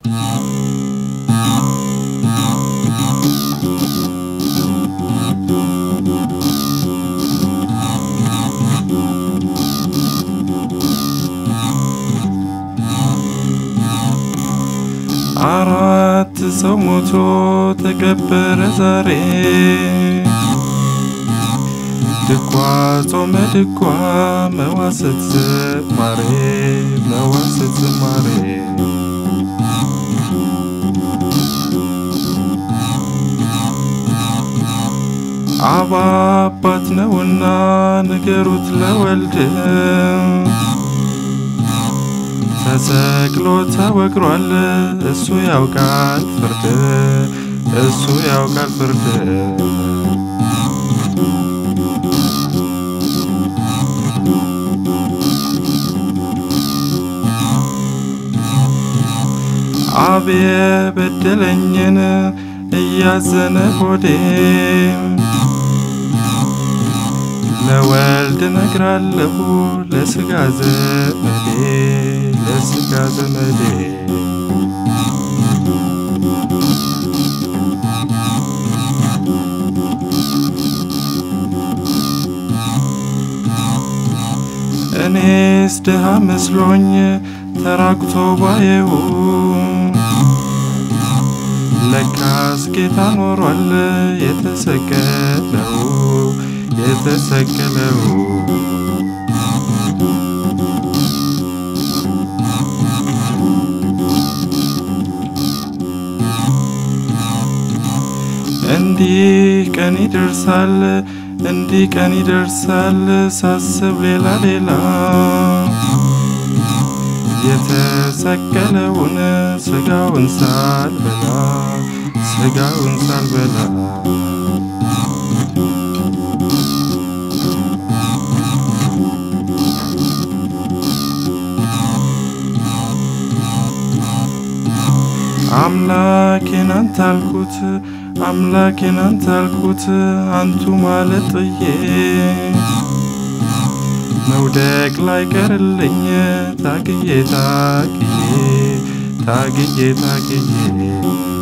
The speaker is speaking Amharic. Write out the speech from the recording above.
አራት ሰው ሞቶ ተቀበረ ዛሬ ድጓ ጾመ ድጓ መዋስት ዝማሬ መዋስት ዝማሬ አብ አባት ነውና ንገሩት ለወልድ ተሰቅሎ ተወግሯል እሱ ያውቃል ፍርድ እሱ ያውቃል ፍርድ አብ የበደለኝን እያዘነ ሆዴ ለወልድ ነግራለሁ ለስጋ ዘመዴ ለስጋ ዘመዴ እኔስ ድሃ መስሎኝ ተራቁቶ ባየው ለካስ ጌታ ኖሯል የተሰቀለው የተሰቀለው እንዲህ ቀን ይደርሳል እንዲህ ቀን ይደርሳል ሳስብ ሌላ ሌላ የተሰቀለውን ስጋውን ሳልበላ ስጋውን ሳልበላ አምላኬን አንተ አልኩት አምላኬን አንተ አልኩት አንቱ ማለት ጥዬ መውደቅ ላይ ቀርልኝ ታግዬ ታግዬ ታግዬ ታግዬ